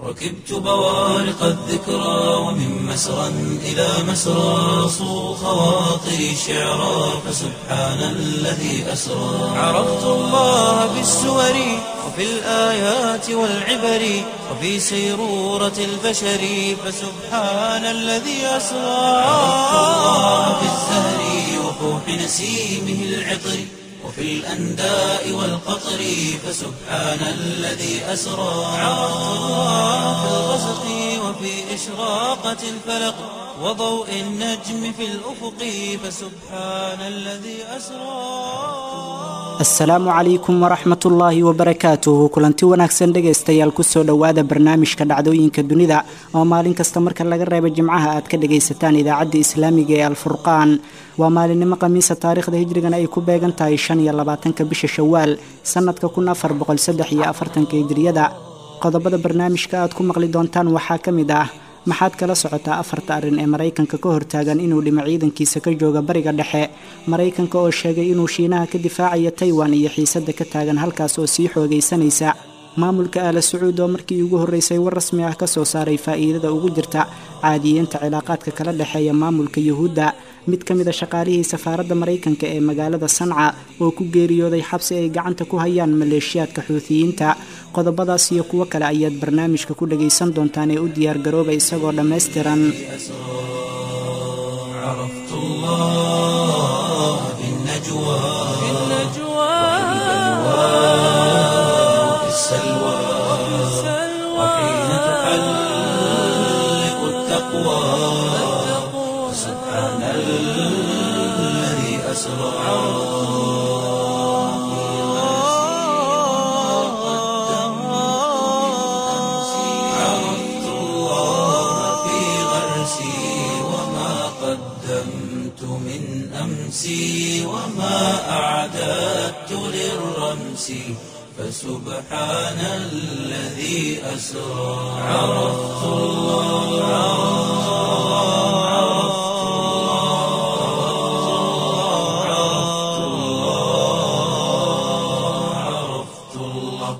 ركبت بوارق الذكرى ومن مسرى إلى مسرى صو خواطري شعرا فسبحان الذي أسرى عرفت الله بالسور وفي الآيات والعبر وفي سيرورة البشر فسبحان الذي أسرى عرفت الله بالزهر وفوح نسيمه العطر وفي الأنداء والقطر فسبحان الذي أسرى عرفت الله في الغسق وفي إشراقة الفلق وضوء النجم في الأفق فسبحان الذي أسرى asalaamu calaykum waraxmat ullaahi wabarakaatuhu kulanti wanaagsan dhegaystayaal kusoo dhowaada barnaamijka dhacdooyinka dunida oo maalin kasta marka laga reebo jimcaha aad ka dhagaysataan idaacadda islaamiga ee alfurqaan waa maalinimo khamiisa taariikhda hijrigana ay ku beegan tahay shan iyo labaatanka bisha shawaal sannadka kun afar boqol saddex iyo afartanka hijriyada qodobada barnaamijka aad ku maqli doontaan waxaa ka mid ah maxaad kala socotaa afarta arrin ee maraykanka ka hortaagan inuu dhimo ciidankiisa ka jooga bariga dhexe maraykanka oo sheegay inuu shiinaha ka difaacayo taiwan iyo xiisadda ka taagan halkaas oo sii xoogaysanaysa maamulka aala sacuud oo markii ugu horreysay war rasmi ah ka soo saaray faa'iidada ugu jirta caadiyeynta cilaaqaadka kala dhexeeya maamulka yuhuudda mid ka mid a shaqaalihii safaaradda maraykanka ee magaalada sanca oo ku geeriyooday xabsi ay gacanta ku hayaan maleeshiyaadka xuutiyiinta qodobadaas iyo kuwo kale ayaad barnaamijka ku dhagaysan doontaan ee u diyaargarooba isagoo dhammaystiran عرفت الله في النجوى في وفي السلوى وحين تحلق التقوى سبحان الذي أسرى عرفت الله في غرسي وما قدمت من أمسي وما أعددت للرمس فسبحان الذي أسرى عرفت الله عرفت الله عرفت الله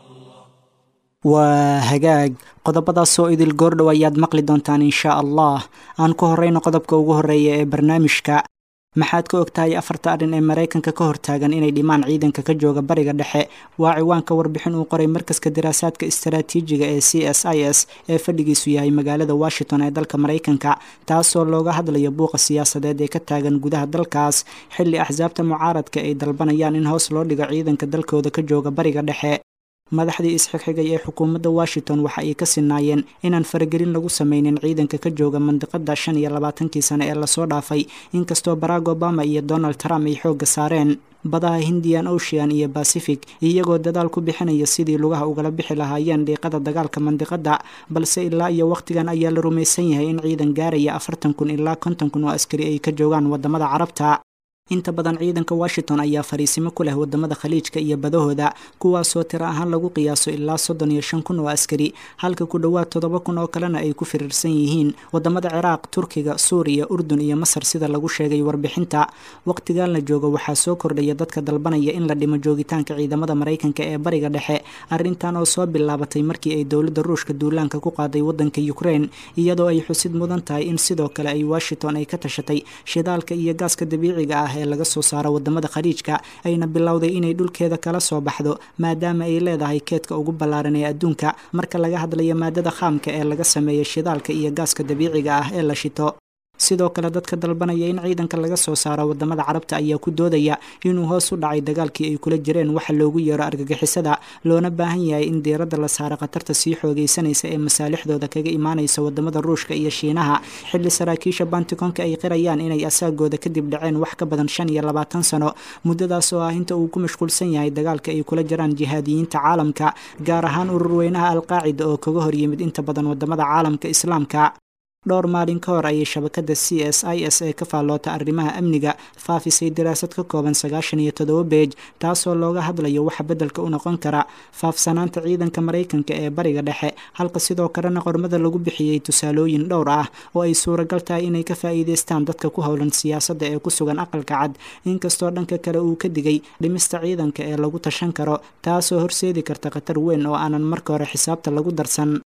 waa hagaag qodobadaasoo idil goordhow ayaad maqli doontaan inshaa allah aan ku horreyno qodobka ugu horreeya ee barnaamijka maxaad ka ogtahay afarta arrin ee maraykanka ka hortaagan inay dhimaan ciidanka ka jooga bariga dhexe waa ciwaanka warbixin uu qoray markaska daraasaadka istaraatiijiga ee c s i s ee fadhigiisu yahay magaalada washington ee dalka maraykanka taasoo looga hadlayo buuqa siyaasadeed ee ka taagan gudaha dalkaas xilli axsaabta mucaaradka ay dalbanayaan in hoos loo dhigo ciidanka dalkooda ka jooga bariga dhexe madaxdii isxigxigay ee xukuumadda washington waxa ay ka sinaayeen inaan faragelin lagu sameynin ciidanka ka jooga mandiqada shan iyo labaatankii sane ee lasoo dhaafay inkastoo barack obama iyo donald trump ay xoogga saareen badaha hindian ocean iyo pacific iyagoo dadaal ku bixinaya sidii lugaha ugala bixi lahaayeen dhiiqada dagaalka mandiqada balse ilaa iyo wakhtigan ayaa la rumaysan yahay in ciidan gaaraya afartan kun ilaa konton kun oo askari ay ka joogaan wadamada carabta inta badan ciidanka washington ayaa fariisimo ku leh wadamada khaliijka iyo badahooda kuwaasoo tiro ahaan lagu qiyaaso ilaa soddon iyo shan kun oo askari halka ku dhowaad toddoba kun oo kalena ay ku firiirsan yihiin wadamada ciraaq turkiga suuriya urdun iyo masar sida lagu sheegay warbixinta waqtigan la joogo waxaa soo kordhaya dadka dalbanaya in la dhimo joogitaanka ciidamada maraykanka ee bariga dhexe arrintan oo soo bilaabatay markii ay dowladda ruushka duulaanka ku qaaday wadanka ukraine iyadoo ay xusid mudan tahay in sidoo kale ay washington ay ka tashatay shidaalka iyo gaaska dabiiciga ah ee laga soo saaro wadamada khaliijka ayna bilowday inay dhulkeeda kala soo baxdo maadaama ay leedahay keedka ugu ballaaran ee adduunka marka laga hadlayo maadada khaamka ee laga sameeyo shidaalka iyo gaaska dabiiciga ah ee la shito sidoo kale dadka dalbanaya in ciidanka laga soo saaro wadamada carabta ayaa ku doodaya inuu hoos u dhacay dagaalkii ay kula jireen waxa loogu yeero argagixisada loona baahan yahay in diiradda la saaro khatarta sii xoogaysanaysa ee masaalixdooda kaga imaanaysa wadamada ruushka iyo shiinaha xilli saraakiisha bantikonka ay qirayaan inay asaagooda kadib dhaceen wax ka badan shan iyo labaatan sano muddadaas oo ah inta uu ku mashquulsan yahay dagaalka ay kula jiraan jihaadiyiinta caalamka gaar ahaan ururweynaha alqaacida oo kaga hor yimid inta badan wadamada caalamka islaamka dhowr maalin ka hor ayay shabakada c s i s ee ka faalloota arrimaha amniga faafisay daraasad ka kooban sagaashan iyo toddoba beej taasoo looga hadlayo waxa beddelka u noqon kara faafsanaanta ciidanka maraykanka ee bariga dhexe halka sidoo kalena qormada lagu bixiyey tusaalooyin dhowr ah oo ay suuragal tahay inay ka faa'iidaystaan dadka ku howlan siyaasadda ee ku sugan aqalka cad inkastoo dhanka kale uu ka digay dhimista ciidanka ee lagu tashan karo taasoo horseedi karta khatar weyn oo aanan marka hore xisaabta lagu darsan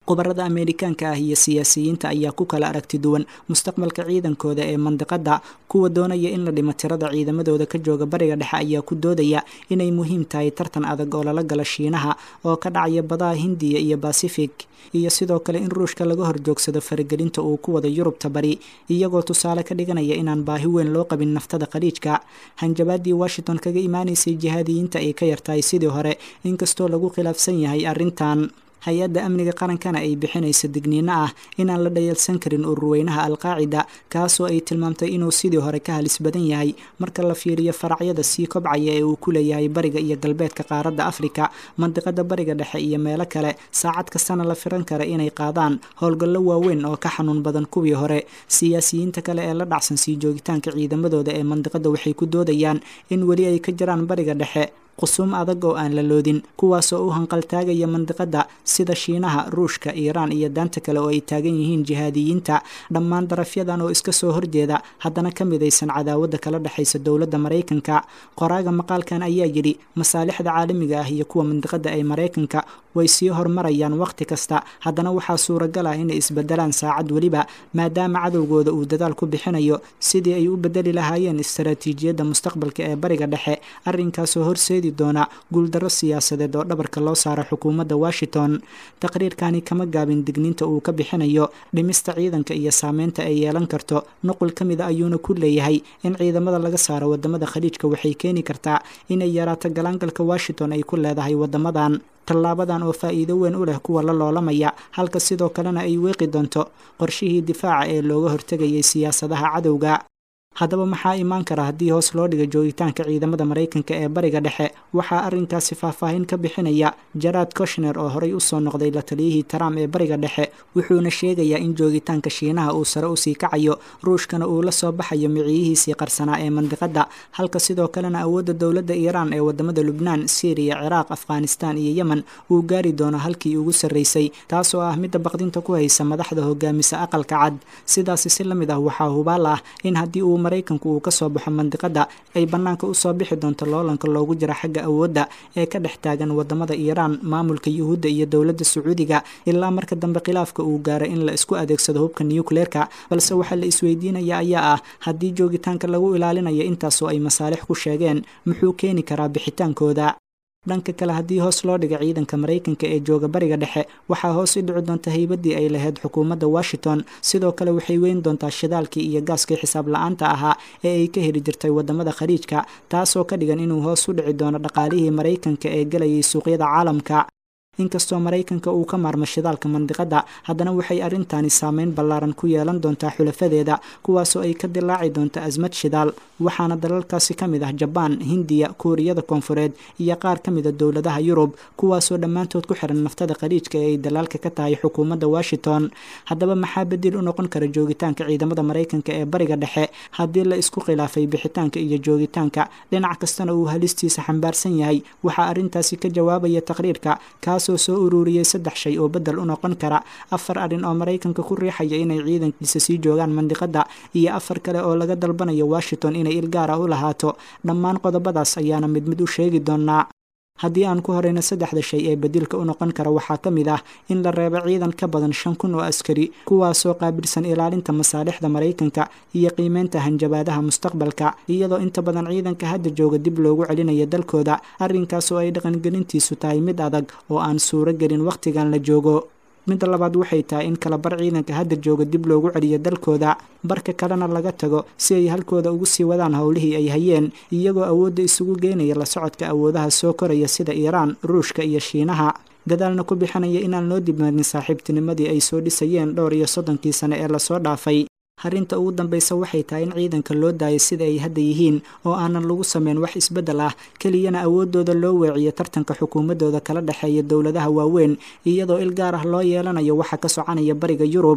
khubarada ameerikaanka ah iyo siyaasiyiinta ayaa ku kala aragti duwan mustaqbalka ciidankooda ee mandiqadda kuwa doonaya in la dhimo tirada ciidamadooda ka jooga bariga dhexe ayaa ku doodaya inay muhiim tahay tartan adag oo lala gala shiinaha oo ka dhacaya badaha hindiya iyo basifig iyo sidoo kale in ruushka laga horjoogsado faragelinta uu ku wada yurubta bari iyagoo tusaale ka dhiganaya inaan baahi weyn loo qabin naftada khaliijka hanjabaadii washington kaga imaanaysay jihaadiyiinta ay ka yartahay sidii hore inkastoo lagu khilaafsan yahay arrintan hay-adda amniga qarankana ay bixinaysa digniino ah inaan la dhayalsan karin ururweynaha alqaacida kaasoo ay tilmaamtay inuu sidii hore ka halis badan yahay marka la fiiriyo faracyada sii kobcaya ee uu ku leeyahay bariga iyo galbeedka qaaradda afrika mandiqada bariga dhexe iyo meelo kale saacad kastana la firan kara inay qaadaan howlgallo waaweyn oo ka xanuun badan kuwii hore siyaasiyiinta kale ee la dhacsan sii joogitaanka ciidamadooda ee mandiqada waxay ku doodayaan in weli ay ka jiraan bariga dhexe qusuum adag oo aan la loodin kuwaasoo u hanqaltaagaya mandiqadda sida shiinaha ruushka iiraan iyo daanta kale oo ay taagan yihiin jihaadiyiinta dhammaan darafyadan oo iska soo horjeeda haddana ka midaysan cadaawadda kala dhexaysa dowladda maraykanka qoraaga maqaalkan ayaa yidhi masaalixda caalamiga ah iyo kuwa mandiqadda ee maraykanka way sii hormarayaan wakhti kasta haddana waxaa suuragal ah inay isbedelaan saacad weliba maadaama cadowgooda uu dadaal ku bixinayo sidii ay u bedeli lahaayeen istaraatiijiyadda mustaqbalka ee bariga dhexe arrinkaasoo horseedi doona guuldarro siyaasadeed oo dhabarka loo saaro xukuumadda washington taqriirkani kama gaabin digniinta uu ka bixinayo dhimista ciidanka iyo saameynta ay yeelan karto nuqul ka mida ayuuna ku leeyahay in ciidamada laga saaro wadamada khaliijka waxay keeni kartaa inay yaraato galaangalka washington ay ku leedahay wadamadan tallaabadan oo faa'iido weyn u leh kuwa la loolamaya halka sidoo kalena ay weeqi doonto qorshihii difaaca ee looga hortegayay siyaasadaha cadowga haddaba maxaa imaan kara haddii hoos loo dhiga joogitaanka ciidamada maraykanka ee bariga dhexe waxaa arrinkaasi faahfaahin ka bixinaya jaraad koshner oo horey usoo noqday la taliyihii trump ee bariga dhexe wuxuuna sheegayaa in joogitaanka shiinaha uu sare usii kacayo ruushkana uu la soo baxayo miciyihiisii qarsanaa ee mandiqadda halka sidoo kalena awoodda dowladda iiraan ee wadamada lubnaan syriya ciraaq afghanistan iyo yemen uu gaari doono halkii ugu sarraysay taasoo ah midda baqdinta ku haysa madaxda hogaamisa aqalka cad sidaasi si la mid ah waxaa hubaal ah in haddii uu maraykanku uu ka soo baxo mandiqadda ay bannaanka usoo bixi doonto loolanka loogu jira xagga awoodda ee ka dhex taagan wadamada iiraan maamulka yuhuudda iyo dowladda sacuudiga ilaa marka dambe khilaafka uu gaaro in la isku adeegsado hubka nukleerka balse waxaa la isweydiinaya ayaa ah haddii joogitaanka lagu ilaalinayo intaasoo ay masaalix ku sheegeen muxuu keeni karaa bixitaankooda dhanka kale haddii hoos loo dhiga ciidanka maraykanka ee jooga bariga dhexe waxaa hoos u dhici doonta haybadii ay lahayd xukuumadda washington sidoo kale waxay weyn doontaa shidaalkii iyo gaaskii xisaab la-aanta ahaa ee ay ka heli jirtay wadamada khaliijka taasoo ka dhigan inuu hoos u dhici doono dhaqaalihii maraykanka ee galayay suuqyada caalamka inkastoo maraykanka uu ka maarmo shidaalka mandiqadda haddana waxay arrintaani saameyn ballaaran ku yeelan doontaa xulafadeeda kuwaasoo ay ka dilaaci doonto asmad shidaal waxaana dalalkaasi ka mid ah jabaan hindiya kuuriyada koonfureed iyo qaar ka mida dowladaha yurub kuwaasoo dhammaantood ku xiran naftada khaliijka ee ay dalaalka ka tahay xukuumadda washington haddaba maxaa bedel u noqon kara joogitaanka ciidamada maraykanka ee bariga dhexe haddii la isku khilaafay bixitaanka iyo joogitaanka dhinac kastana uu halistiisa xambaarsan yahay waxaa arrintaasi ka jawaabaya taqriirka kaas soo ururiyey saddex shay oo bedel u noqon kara afar arrin oo maraykanka ku riixaya inay ciidankiisa sii joogaan mandiqadda iyo afar kale oo laga dalbanayo washington inay ilgaar ah u lahaato dhammaan qodobadaas ayaana mid mid u sheegi doonaa haddii aan ku horeyno saddexda shay ee bedilka u noqon kara waxaa ka mid ah in la reebo ciidan ka badan shan kun oo askari kuwaasoo qaabilsan ilaalinta masaalixda maraykanka iyo qiimeynta hanjabaadaha mustaqbalka iyadoo inta badan ciidanka hadda jooga dib loogu celinayo dalkooda arrinkaas oo ay dhaqangelintiisu tahay mid adag oo aan suuro gelin wakhtigan la joogo midda labaad waxay tahay in kala bar ciidanka hadda jooga dib loogu celiyo dalkooda barka kalena laga tago si ay halkooda ugu sii wadaan howlihii ay hayeen iyagoo awoodda isugu geynaya la socodka awoodaha soo koraya sida iiraan ruushka iyo shiinaha dadaalna ku bixinaya inaan loo dibmarin saaxiibtinimadii ay soo dhisayeen dhowr iyo soddonkii sane ee lasoo dhaafay arrinta ugu dambaysa waxay tahay in ciidanka loo daayo sida ay hadda yihiin oo aanan lagu sameyn wax isbeddel ah keliyana awooddooda loo weeciyo tartanka xukuumaddooda kala dhexeeya dowladaha waaweyn iyadoo il gaar ah loo yeelanayo waxa ka soconaya bariga yurub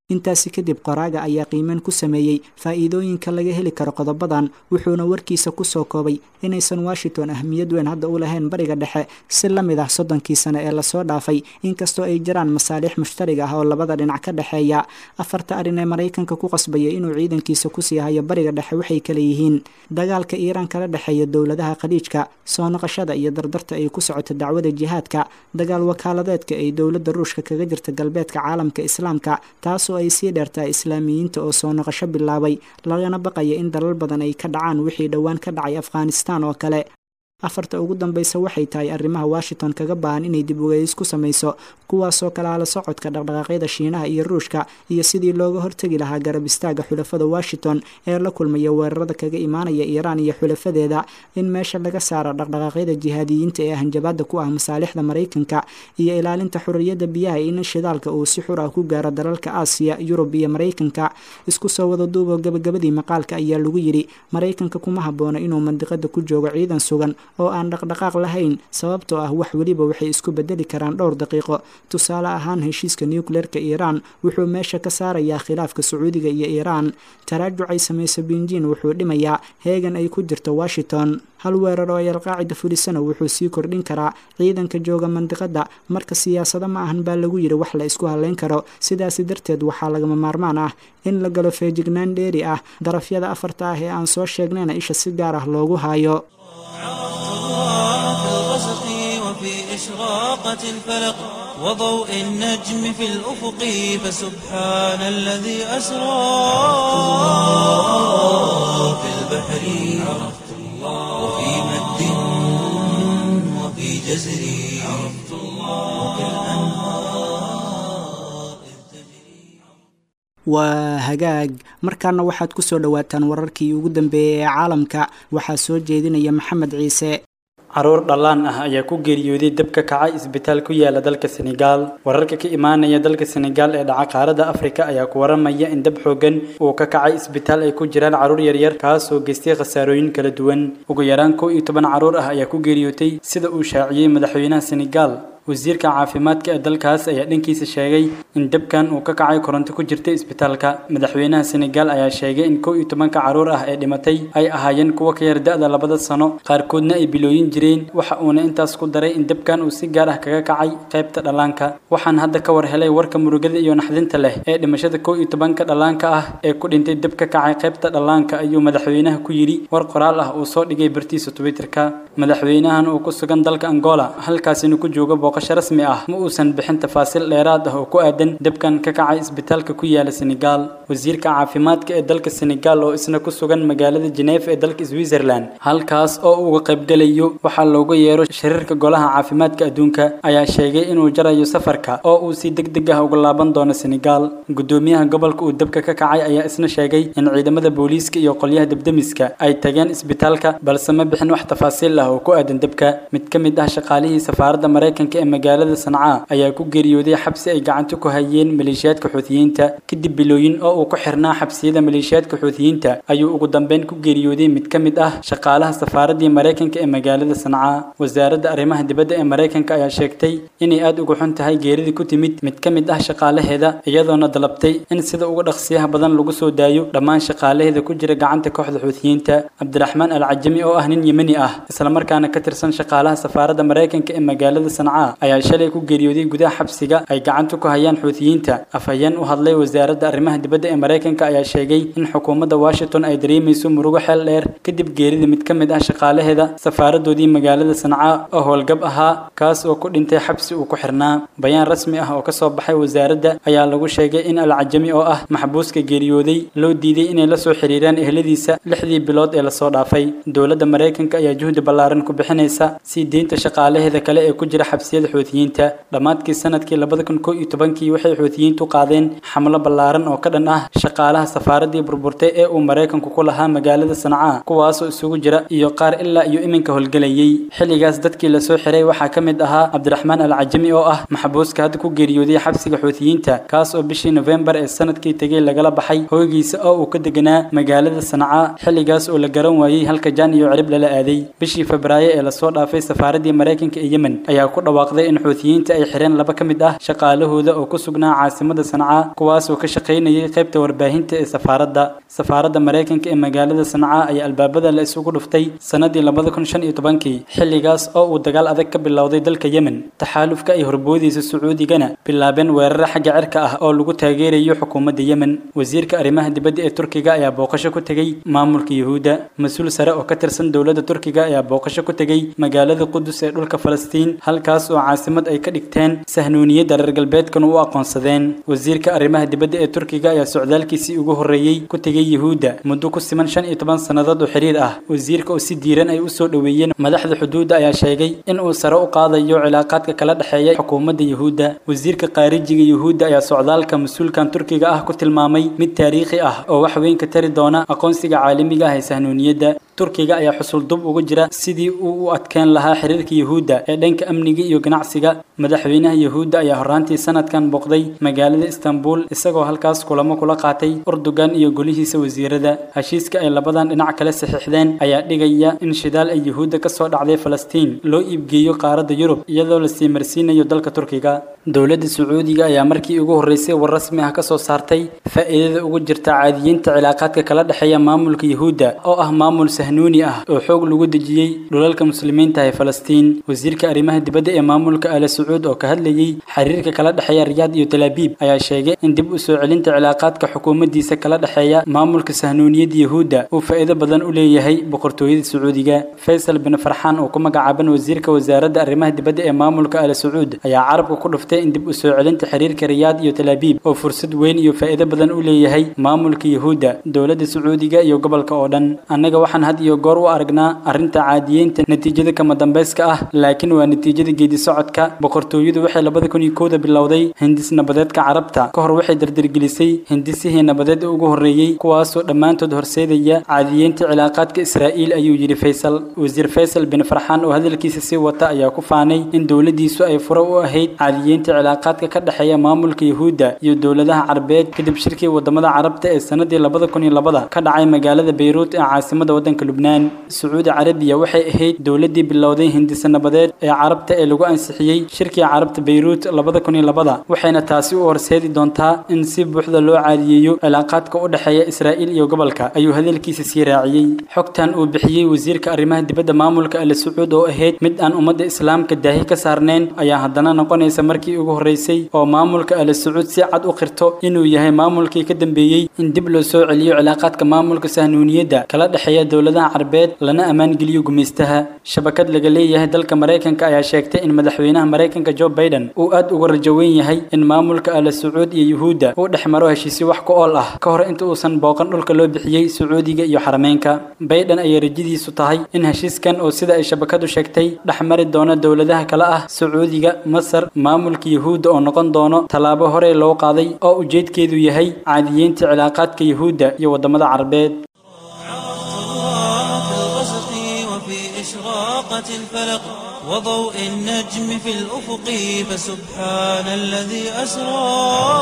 intaasi kadib qoraaga ayaa qiimeyn ku sameeyey faa'iidooyinka laga heli karo qodobadan wuxuuna warkiisa kusoo koobay inaysan washington ahmiyad weyn hadda u lahayn bariga dhexe si la mid ah soddonkii sane ee lasoo dhaafay inkastoo ay jiraan masaalix mushtariga ah oo labada dhinac ka dhexeeya afarta arrin ee maraykanka ku qasbaya inuu ciidankiisa kusii hayo bariga dhexe waxay kale yihiin dagaalka iiraan kala dhexeeya dowladaha khaliijka soo noqoshada iyo dardarta ay ku socoto dacwada jihaadka dagaal wakaaladeedka ay dowladda ruushka kaga jirta galbeedka caalamka islaamka taasoo ay sii dheertahay islaamiyiinta oo soo noqosho bilaabay lagana baqaya in dalal badan ay ka dhacaan wixii dhowaan ka dhacay afghanistan oo kale afarta ugu dambaysa waxay tahay arrimaha washington kaga baahan inay dib ugeys ku samayso kuwaasoo kale ala socodka dhaqdhaqaaqyada shiinaha iyo ruushka iyo sidii looga hortegi lahaa garab istaaga xulafada washington ee la kulmaya weerarada kaga imaanaya iiraan iyo xulafadeeda in meesha laga saaro dhaqdhaqaaqyada jihaadiyiinta ee hanjabaada ku ah masaalixda maraykanka iyo ilaalinta xuriyadda biyaha in shidaalka uu si xur ah ku gaaro dalalka aasiya yurub iyo maraykanka isku soo wada duuboo gabagabadii maqaalka ayaa lagu yidhi maraykanka kuma haboono inuu mandiqada ku joogo ciidan sugan oo aan dhaqdhaqaaq lahayn sababtoo ah wax weliba waxay isku bedeli karaan dhowr daqiiqo tusaale ahaan heshiiska nucleerka iiraan wuxuu meesha ka saarayaa khilaafka sacuudiga iyo iiraan taraajucay samayso binjin wuxuu dhimayaa heegan ay ku jirto washington hal weerar oo ay alqaacida fulisana wuxuu sii kordhin karaa ciidanka jooga mandiqada marka siyaasado ma ahan baa lagu yidhi wax la isku haleyn karo sidaasi darteed waxaa lagama maarmaan ah in la galo feejignaan dheeri ah darafyada afarta ah ee aan soo sheegnayna isha si gaar ah loogu hayo في الغسق وفي إشراقة الفلق وضوء النجم في الأفق فسبحان الذي أسرى في البحر عرفت الله وفي مد وفي جزر عرفت الله وفي الأنهار إذ تجري waa hagaag markaana waxaad ku soo dhowaataan wararkii ugu dambeeyey ee caalamka waxaa soo jeedinaya maxamed ciise caruur dhallaan ah ayaa ku geeriyooday dab ka kacay isbitaal ku yaala dalka senegaal wararka ka imaanaya dalka senegaal ee dhaca qaarada afrika ayaa ku waramaya in dab xoogan uu ka kacay isbitaal ay ku jiraan caruur yaryar kaasoo geystay khasaarooyin kala duwan ugu yaraan kow iyo toban caruur ah ayaa ku geeriyootay sida uu shaaciyey madaxweynaha senegaal wasiirka caafimaadka ee dalkaas ayaa dhankiisa sheegay in dabkan uu ka kacay koronto ku jirta isbitaalka madaxweynaha senegaal ayaa sheegay in kow iyo tobanka caruur ah ee dhimatay ay ahaayeen kuwa ka yar da-da labada sano qaarkoodna ay bilooyin jireen waxa uuna intaas ku daray in dabkan uu si gaar ah kaga kacay qaybta dhallaanka waxaan hadda ka war helay warka murugada iyo naxdinta leh ee dhimashada kow iyo tobanka dhallaanka ah ee ku dhintay dab ka kacay qaybta dhallaanka ayuu madaxweynaha ku yidhi war qoraal ah uu soo dhigay bartiisa twitterka madaxweynahan uu ku sugan dalka angola halkaasina ku jooga booqasho rasmi ah ma uusan bixin tafaasiil dheeraad ah oo ku aadan dabkan ka kacay isbitaalka ku yaala senegaal wasiirka caafimaadka ee dalka senegaal oo isna ku sugan magaalada geneef ee dalka switzerland halkaas oo uu uga qaybgalayo waxaa looga yeero shariirka golaha caafimaadka adduunka ayaa sheegay inuu jarayo safarka oo uu si deg deg ah uga laaban doono senegaal gudoomiyaha gobolka uu dabka ka kacay ayaa isna sheegay in ciidamada booliiska iyo qolyaha debdemiska ay tageen isbitaalka balse ma bixin wax tafaasiil ah oo ku aadan dabka mid ka mid ah shaqaalihii safaaradda maraykanka ee magaalada sanca ayaa ku geeriyooday xabsi ay gacanta ku hayeen maleeshiyaadka xuutiyiinta kadib bilooyin oo uu ku xirnaa xabsiyada maleeshiyaadka xuutiyiinta ayuu ugu dambeyn ku geeriyooday mid ka mid ah shaqaalaha safaaraddii maraykanka ee magaalada sanca wasaaradda arrimaha dibadda ee maraykanka ayaa sheegtay inay aad uga xun tahay geeridii ku timid mid ka mid ah shaqaalaheeda iyadoona dalabtay in sida ugu dhaqsiyaha badan lagu soo daayo dhammaan shaqaalaheeda ku jira gacanta kooxda xuutiyiinta cabdiraxmaan alcajami oo ah nin yemeni ah islamarkaana ka tirsan shaqaalaha safaaradda maraykanka ee magaalada sanca ayaa shalay ku geeriyooday gudaha xabsiga ay gacanta ku hayaan xuutiyiinta afhayeen u hadlay wasaaradda arrimaha dibadda ee maraykanka ayaa sheegay in xukuumadda washington ay dareemayso murugo xeel dheer kadib geerida mid ka mid ah shaqaalaheeda safaaradoodii magaalada sanca oo howlgab ahaa kaas oo ku dhintay xabsi uu ku xirnaa bayaan rasmi ah oo ka soo baxay wasaaradda ayaa lagu sheegay in alcajami oo ah maxbuuska geeriyooday loo diiday inay la soo xiriiraan ehladiisa lixdii bilood ee lasoo dhaafay dowladda maraykanka ayaa juhdi ballaaran ku bixinaysa sii deynta shaqaalaheeda kale ee ku jira xabsiyada xuutiyiinta dhammaadkii sanadkii labada kun kow iyo tobankii waxay xuutiyiintu qaadeen xamlo ballaaran oo ka dhan ah ah shaqaalaha safaaraddii burburtay ee uu maraykanku ku lahaa magaalada sanca kuwaasoo isugu jira iyo qaar ilaa iyo iminka howlgelayay xilligaas dadkii lasoo xiray waxaa ka mid ahaa cabdiraxmaan alcajami oo ah maxbuuska hadda ku geeriyooday xabsiga xuutiyiinta kaas oo bishii nofembar ee sanadkii tegey lagala baxay hoygiisa oo uu ka deganaa magaalada sanca xilligaas oo la garan waayey halka jaan iyo cirib lala aaday bishii febraayo ee lasoo dhaafay safaaraddii maraykanka ee yemen ayaa ku dhawaaqday in xuutiyiinta ay xireen laba ka mid ah shaqaalahooda oo ku sugnaa caasimada sanca kuwaasoo ka shaqaynayay qaybta warbaahinta ee safaaradda safaaradda maraykanka ee magaalada sanca ayaa albaabada la isugu dhuftay sanadii labada kun shan iyo tobankii xilligaas oo uu dagaal adag ka bilowday dalka yemen taxaalufka ay horboodiisa sacuudigana bilaabeen weeraro xagga cirka ah oo lagu taageerayo xukuumadda yemen wasiirka arrimaha dibadda ee turkiga ayaa booqasho ku tegey maamulka yuhuudda mas-uul sare oo ka tirsan dowladda turkiga ayaa booqasho ku tegey magaalada qudus ee dhulka falastiin halkaas oo caasimad ay ka dhigteen sahnuuniyadda reer galbeedkana u aqoonsadeen wasiirka arrimaha dibadda ee turkiga ayaa socdaalkiisii ugu horreeyey ku tegey yuhuudda muddo ku siman shan iyo toban sannadood oo xiriir ah wasiirka oo si diiran ay u soo dhoweeyeen madaxda xuduudda ayaa sheegay in uu sare u qaadayo cilaaqaadka kala dhexeeya xukuumadda yuhuudda wasiirka qaarijiga yuhuudda ayaa socdaalka mas-uulkan turkiga ah ku tilmaamay mid taariikhi ah oo wax weyn ka tari doona aqoonsiga caalamiga ah ee sahnuuniyadda turkiga ayaa xusul dub ugu jira sidii uu u adkeen lahaa xiriirka yuhuudda ee dhanka amniga iyo ganacsiga madaxweynaha yuhuudda ayaa horraantii sanadkan booqday magaalada istanbul isagoo halkaas kulamo kula qaatay urdugan iyo golihiisa wasiirada heshiiska ay labadan dhinac kale saxiixdeen ayaa dhigaya in shidaal ay yuhuudda ka soo dhacday falastiin loo iibgeeyo qaaradda yurub iyadoo la sii marsiinayo dalka turkiga dowladda sacuudiga ayaa markii ugu horreysay war rasmi ah ka soo saartay faa'iidada ugu jirta caadiyiinta cilaaqaadka kala dhexeeya maamulka yuhuudda oo ah maamul sahnuuni ah oo xoog lagu dejiyey dhulalka muslimiinta ee falastiin wasiirka arrimaha dibadda ee maamulka ala sacuud oo ka hadlayey xiriirka kala dhexeeya riyaad iyo talaabiib ayaa sheegay in dib u soo celinta cilaaqaadka xukuumaddiisa kala dhexeeya maamulka sahnuuniyadda yuhuudda uu faa'iido badan u leeyahay boqortooyada sacuudiga faysal bin farxaan oo ku magacaaban wasiirka wasaaradda arrimaha dibadda ee maamulka ala sacuud ayaa carabka ku dhuftay in dib u soo celinta xiriirka riyaad iyo talaabiib oo fursad weyn iyo faa'iido badan u leeyahay maamulka yuhuudda dowladda sacuudiga iyo gobolka oo dhan annaga waxaan had iyo goor u aragnaa arrinta caadiyeynta natiijada kama dambayska ah laakiin waa natiijada geedi socodka boqortooyadu waxay labada kun iyo kowda bilowday hindis nabadeedka carabta ka hor waxay dardargelisay hindisihii nabadeed ugu horreeyey kuwaasoo dhammaantood horseedaya caadiyeynta cilaaqaadka israa'iil ayuu yidhi faysal wasiir faysal bin farxaan oo hadalkiisa sii wata ayaa ku faanay in dowladdiisu ay furo u ahayd caadiyeynta cilaaqaadka ka dhexeeya maamulka yuhuudda iyo dowladaha carabeed kadib shirkii wadamada carabta ee sanadii labada kun iyo labada ka dhacay magaalada bayruut ee caasimada waddanka lubnaan sacuudi carabiya waxay ahayd dowladdii bilowday hindisa nabadeed ee carabta ee lagu ansixiyey shirkii carabta bayruut labada kun iyo labada waxayna taasi u horseedi doontaa in si buuxda loo caadiyeeyo cilaaqaadka u dhexeeya israa'iil iyo gobolka ayuu hadalkiisa sii raaciyey xogtan uu bixiyey wasiirka arrimaha dibadda maamulka ala sacuud oo ahayd mid aan ummadda islaamka daahi ka saarnayn ayaa haddana noqonaysa markii ugu horreysay oo maamulka ala sacuud si cad u qirto inuu yahay maamulkii ka dambeeyey in dib loo soo celiyo cilaaqaadka maamulka sahnuuniyadda kala dhexeeya dowladaha carabeed lana ammaan geliyo gumaystaha shabakad laga leeyahay dalka maraykanka ayaa sheegtay in madaxweynaha maraykanka joe biden uu aad uga rajo weyn yahay in maamulka ala sacuud iyo yuhuudda uu dhex maro heshiisyo wax ku ool ah ka hor inta uusan booqan dhulka loo bixiyey sacuudiga iyo xarameynka biden ayay rajadiisu tahay in heshiiskan oo sida ay shabakadu sheegtay dhex mari doono dowladaha kale ah sacuudiga masar maamulka yuhuudda oo noqon doono tallaabo horey loo qaaday oo ujeedkeedu yahay caadiyeynta cilaaqaadka yuhuudda iyo wadamada carabeed في الغسق وفي إشراقة الفلق وضوء النجم في الأفق فسبحان الذي أسرى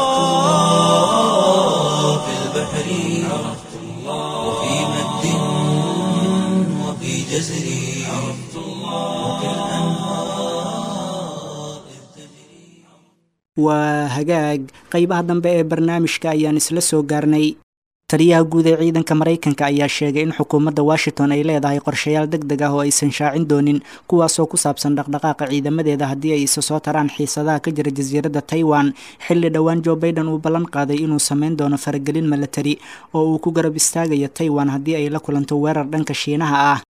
في البحر عرفت الله وفي مد وفي جزر عرفت الله وفي الأنهار إذ تجري waa hagaag qaybaha dambe ee barnaamijka ayaan isla soo gaarnay taliyaha guud ee ciidanka maraykanka ayaa sheegay in xukuumadda washington ay leedahay qorshayaal deg deg ah oo aysan shaacin doonin kuwaasoo ku saabsan dhaqdhaqaaqa ciidamadeeda haddii ay isa soo taraan xiisadaha ka jira jasiiradda taiwan xilli dhowaan joe baiden uu ballan qaaday inuu sameyn doono faragelin milatari oo uu ku garab istaagayo taiwan haddii ay la kulanto weerar dhanka shiinaha ah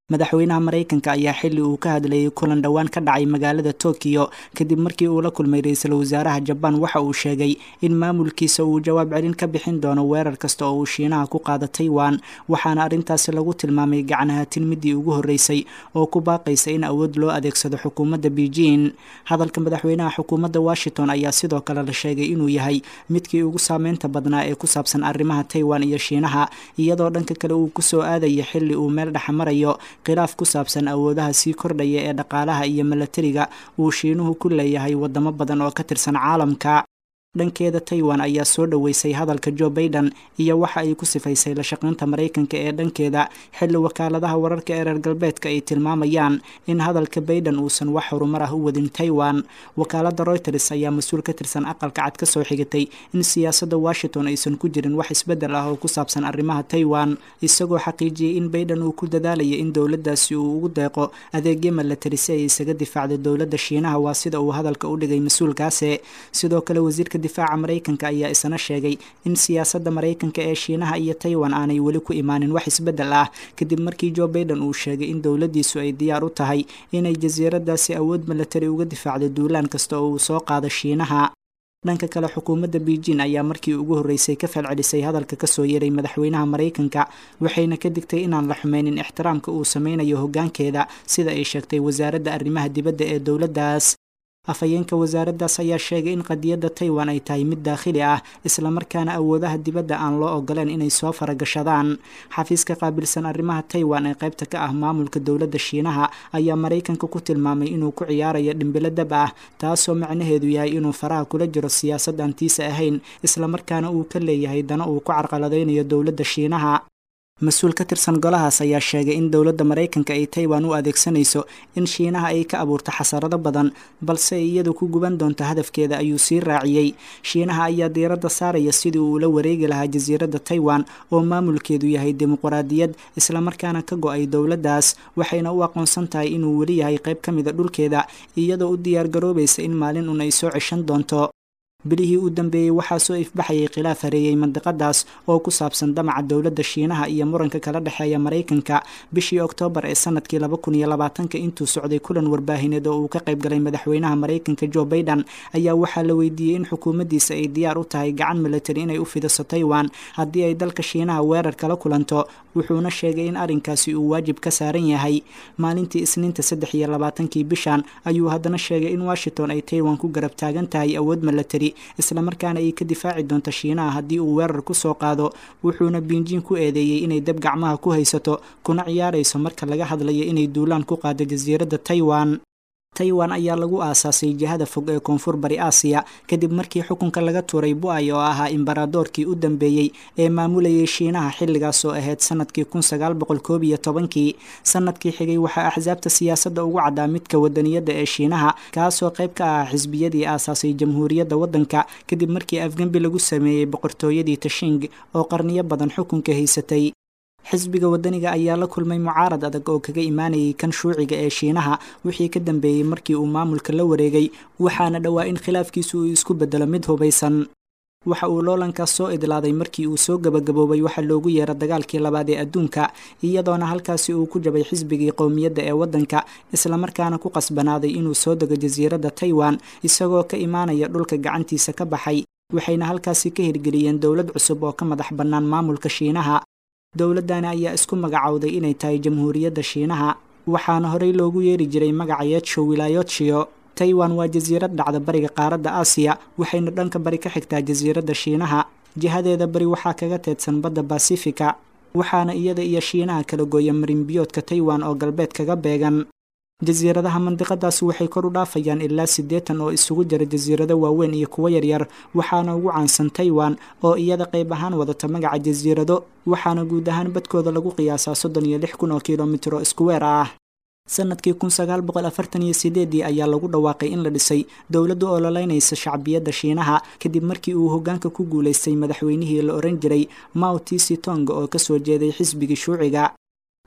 madaxweynaha maraykanka ayaa xilli uu ka hadlayay kulan dhowaan ka dhacay magaalada tokiyo kadib markii uu la kulmay ra-iisul wasaaraha jabaan waxa uu sheegay in maamulkiisa uu jawaab celin ka bixin doono weerar kasta oo uu shiinaha ku qaada taiwan waxaana arrintaasi lagu tilmaamay gacanahaatin midii ugu horreysay oo ku baaqaysa in awood loo adeegsado xukuumadda beijing hadalka madaxweynaha xukuumadda washington ayaa sidoo kale la sheegay inuu yahay midkii ugu saameynta badnaa ee ku saabsan arrimaha taiwan iyo shiinaha iyadoo dhanka kale uu kusoo aadaya xilli uu meel dhex marayo khilaaf ku saabsan awoodaha sii kordhaya ee dhaqaalaha iyo milatariga uu shiinuhu ku leeyahay wadamo badan oo ka tirsan caalamka dhankeeda taiwan ayaa soo dhoweysay hadalka joe baiden iyo waxa ay ku sifaysay la shaqaynta maraykanka ee dhankeeda xilli wakaaladaha wararka ee reer galbeedka ay tilmaamayaan in hadalka baiden uusan wax horumar ah u wadin taiwan wakaalada reuters ayaa mas-uul ka tirsan aqalka cad ka soo xigatay in siyaasadda washington aysan ku jirin wax isbeddel ah oo ku saabsan arrimaha taiwan isagoo xaqiijiyey in baiden uu ku dadaalaya in dowladdaasi uu ugu deeqo adeegyo milatari si ay isaga difaacdo dowladda shiinaha waa sida uu hadalka u dhigay mas-uulkaasi sidoo kale wasiirka difaaca maraykanka ayaa isna sheegay in siyaasadda maraykanka ee shiinaha iyo taiwan aanay weli ku imaanin wax isbeddel ah kadib markii joe baiden uu sheegay in dowladdiisu ay diyaar u tahay inay jasiiradaasi awood milatari uga difaacdo duulaan kasta oo uu soo qaado shiinaha dhanka kale xukuumadda beijing ayaa markii ugu horreysay ka falcelisay hadalka kasoo yeeray madaxweynaha maraykanka waxayna ka digtay inaan la xumeynin ixtiraamka uu sameynayo hoggaankeeda sida ay sheegtay wasaaradda arrimaha dibadda ee dowladdaas afhayeenka wasaaraddaas ayaa sheegay in qadiyadda taiwan ay tahay mid daakhili ah islamarkaana awoodaha dibadda aan loo ogoleen inay soo faragashadaan xafiiska qaabilsan arrimaha taiwan ee qaybta ka ah maamulka dowladda shiinaha ayaa maraykanka ku tilmaamay inuu ku ciyaarayo dhimbilo dab ah taasoo macnaheedu yahay inuu faraha kula jiro siyaasad aan tiisa ahayn islamarkaana uu ka leeyahay dana uu ku carqaladaynayo dowladda shiinaha mas-uul ka tirsan golahaas ayaa sheegay in dowladda maraykanka ay taiwan u adeegsanayso in shiinaha ay ka abuurto xasarado badan balse iyadu ku guban doonto hadafkeeda ayuu sii raaciyey shiinaha ayaa diiradda saaraya sidii uu ula wareegi lahaa jasiiradda taiwan oo maamulkeedu yahay dimuquraadiyad islamarkaana ka go-ay dowladdaas waxayna u aqoonsan tahay inuu weli yahay qayb ka mida dhulkeeda iyadoo u diyaargaroobaysa in maalin un ay soo ceshan doonto bilihii u dambeeyey waxaa soo ifbaxayay khilaaf hareeyey mandiqadaas oo ku saabsan damaca dowladda shiinaha iyo muranka kala dhexeeya maraykanka bishii oktoobar ee sanadkii laba kun iyo labaatanka intuu socday kulan warbaahineed oo uu ka qayb galay madaxweynaha maraykanka joe baiden ayaa waxaa la weydiiyey in xukuumaddiisa ay diyaar u tahay gacan milatari inay u fidiso taiwan haddii ay dalka shiinaha weerar kala kulanto wuxuuna sheegay in arrinkaasi uu waajib ka saaran yahay maalintii isniinta saddex iyo labaatankii bishan ayuu haddana sheegay in washington ay taiwan ku garab taagan tahay awood milatari islamarkaana ay ka difaaci doonto shiinaha haddii uu weerar ku soo qaado wuxuuna biinjiin ku eedeeyey inay dab gacmaha ku haysato kuna ciyaarayso marka laga hadlayo inay duulaan ku qaado jasiiradda taiwan taiwan ayaa lagu aasaasay jihada fog ee koonfur bari aasiya kadib markii xukunka laga tuuray bu-ay oo ahaa imbaradoorkii u dambeeyey ee maamulayay shiinaha xilligaas oo ahayd sanadkii kun sagaal boqol koob iyo tobankii sanadkii xigay waxaa axsaabta siyaasadda ugu caddaa midka wadaniyadda ee shiinaha kaasoo qayb ka ah xisbiyadii aasaasay jamhuuriyadda waddanka kadib markii afgembi lagu sameeyey boqortooyadii tashing oo qarniyo badan xukunka haysatay xisbiga wadaniga ayaa la kulmay mucaarad adag oo kaga imaanayay kan shuuciga ee shiinaha wixii ka dambeeyey markii uu maamulka la wareegay waxaana dhowaa in khilaafkiisu uu isku bedelo mid hubaysan waxa uu loolankaas soo idlaaday markii uu soo gabagaboobay waxa loogu yeera dagaalkii labaad ee adduunka iyadoona halkaasi uu ku jabay xisbigii qowmiyadda ee waddanka islamarkaana ku qasbanaaday inuu soo dego jasiiradda taiwan isagoo ka imaanaya dhulka gacantiisa ka baxay waxayna halkaasi ka hirgeliyeen dowlad cusub oo ka madax bannaan maamulka shiinaha dowladdani ayaa isku magacowday inay tahay jamhuuriyadda shiinaha waxaana horey loogu yeeri jiray magaca yeedsho wilaayotshiyo taiwan waa jasiirad dhacda bariga qaaradda aasiya waxayna dhanka bari ka xigtaa jasiiradda shiinaha jihadeeda bari waxaa kaga teedsan badda basifika waxaana iyada iyo shiinaha kala gooya marinbiyoodka taiwan oo galbeed kaga beegan jasiiradaha mandiqadaasi waxay kor u dhaafayaan ilaa siddeetan oo isugu jira jasiirado waaweyn iyo kuwo yaryar waxaana ugu caansan taiwan oo iyada qayb ahaan wadata magaca jasiirado waxaana guud ahaan badkooda lagu qiyaasaa soddon iyo lix kun oo kilomitro iskuweer ah sanadkii kun sagaal boqol afartan iyo sideedii ayaa lagu dhawaaqay in la dhisay dowladda oo lolaynaysa shacbiyadda shiinaha kadib markii uu hoggaanka ku guulaystay madaxweynihii la oran jiray mao tisi tonga oo kasoo jeeday xisbigii shuuciga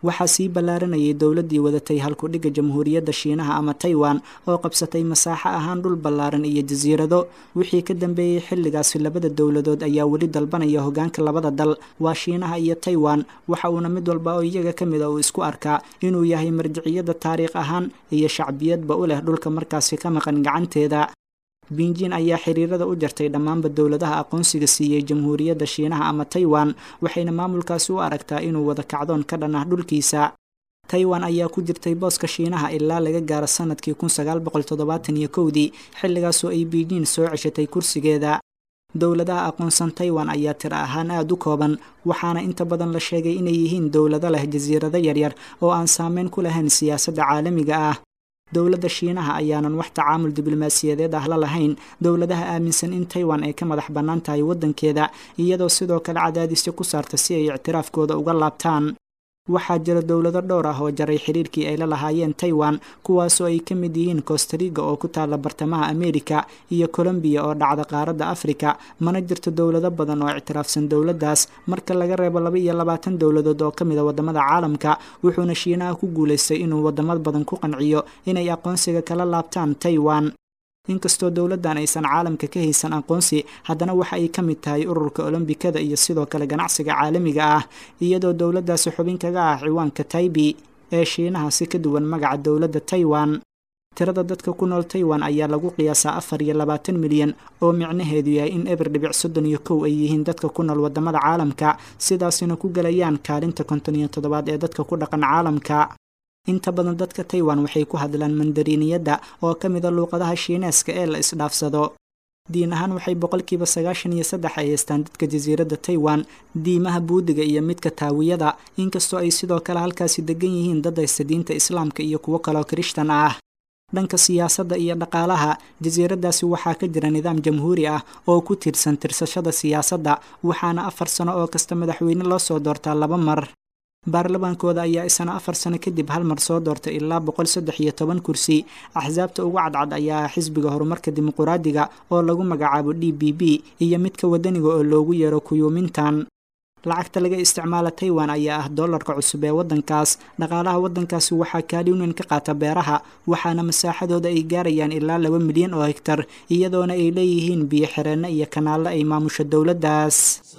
waxaa sii ballaaranayay dowladdii wadatay halkudhigga jamhuuriyadda shiinaha ama taiwan oo qabsatay masaaxo ahaan dhul ballaaran iyo jasiirado wixii ka dambeeyey xilligaasi labada dowladood ayaa weli dalbanaya hoggaanka labada dal waa shiinaha iyo taiwan waxa uuna mid walba oo iyaga ka mid a uu isku arkaa inuu yahay marjiciyadda taariikh ahaan iyo shacbiyadba u leh dhulka markaasi ka maqan gacanteeda binjin ayaa xiriirada u jartay dhammaanba dowladaha aqoonsiga siiyey jamhuuriyadda shiinaha ama taiwan waxayna maamulkaasi u aragtaa inuu wada kacdoon ka dhan ah dhulkiisa taiwan ayaa ku jirtay booska shiinaha ilaa laga gaaro sanadkii kun sagaal boqol toddobaatan iyo kowdii xilligaasoo ay beijing soo ceshatay kursigeeda dowladaha aqoonsan taiwan ayaa tiro ahaan aada u kooban waxaana inta badan la sheegay inay yihiin dowlado leh jasiirado yaryar oo aan saameyn ku lahayn siyaasadda caalamiga ah dowladda shiinaha ayaanan wax tacaamul diblomaasiyadeed ah la lahayn dowladaha aaminsan in taiwan ay ka madax bannaan tahay waddankeeda iyadoo sidoo kale cadaadisyo ku saarta si ay ictiraafkooda uga laabtaan waxaa jira dowlado dhowr ah oo jaray xiriirkii ay la lahaayeen taiwan kuwaasoo ay ka mid yihiin costariga oo ku taalla bartamaha amerika iyo colombiya oo dhacda qaaradda afrika mana jirto dowlado badan oo ictiraafsan dowladdaas marka laga reebo laba iyo labaatan dowladood oo ka mid a waddamada caalamka wuxuuna shiinaha ku guulaystay inuu waddamo badan ku qanciyo inay aqoonsiga kala laabtaan taiwan inkastoo dowladdan aysan caalamka ka haysan aqoonsi haddana waxa ay ka mid tahay ururka olombikada iyo sidoo kale ganacsiga caalamiga ah iyadoo dowladdaasi xubin kaga ah ciwaanka taibi ee shiinaha si ka duwan magaca dowladda taiwan tirada dadka ku nool taiwan ayaa lagu qiyaasaa afar iyo labaatan milyan oo micnaheedu yahay in eber dhibic soddon iyo kow ay yihiin dadka ku nool waddamada caalamka sidaasina ku gelayaan kaalinta konton iyo toddobaad ee dadka ku dhaqan caalamka inta badan dadka taiwan waxay ku hadlaan mandariiniyadda oo ka mid a luuqadaha shiineeska ee la isdhaafsado diin ahaan waxay boqolkiiba sagaashan iyo saddex ay haystaan dadka jasiiradda taiwan diimaha buudiga iyo midka taawiyada inkastoo ay sidoo kale halkaasi degan yihiin dad haysta diinta islaamka iyo kuwo kaloo kirishtan ah dhanka siyaasadda iyo dhaqaalaha jasiiraddaasi waxaa ka jira nidaam jamhuuri ah oo ku tiirsan tirsashada siyaasadda waxaana afar sano oo kasta madaxweyne loo soo doortaa laba mar baarlamaankooda ayaa isana afar sano kadib hal mar soo doortay ilaa boqol saddex iyo toban kursi axsaabta ugu cadcad ayaa ah xisbiga horumarka dimuquraadiga oo lagu magacaabo d b b iyo midka wadaniga oo loogu yeero kuyuumintan lacagta laga isticmaala taiwan ayaa ah dollarka cusub ee waddankaas dhaqaalaha waddankaasi waxaa kaalin weyn ka qaata beeraha waxaana masaaxadooda ay gaarayaan ilaa laba milyan oo hegtar iyadoona ay leeyihiin biyo xireenno iyo kanaallo ay maamusho dowladdaas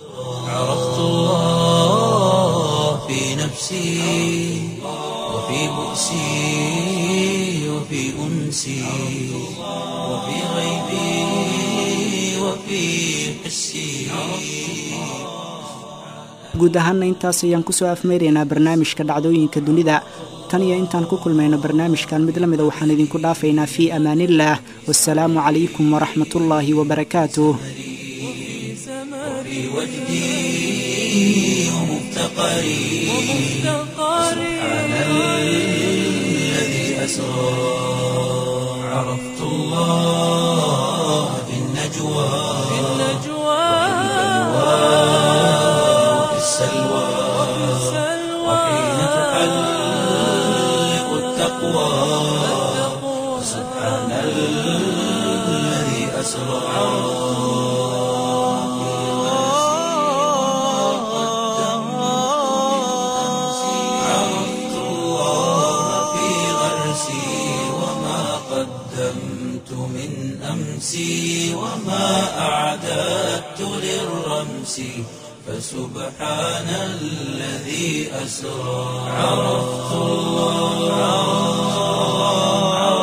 عرفت الله في نفسي وفي بؤسي وفي أنسي وفي غيبي وفي حسي guud ahaanna intaas ayaan kusoo afmeyraynaa barnaamijka dhacdooyinka dunida tan iyo intaan ku kulmayno barnaamijkan mid la mida waxaan idinku dhaafaynaa fii amaaniillaah wasalaamu calaykum waraxmatullaahi wabarakaatuh في وجدي ومفتقري سبحان الذي أسرى عرفت الله في النجوى وفي السلوى وحين تحلق التقوى سبحان الذي أسرى عرفت الله في غرسي وما قدمت من أمسي وما أعددت للرمس فسبحان الذي أسرى عرفت الله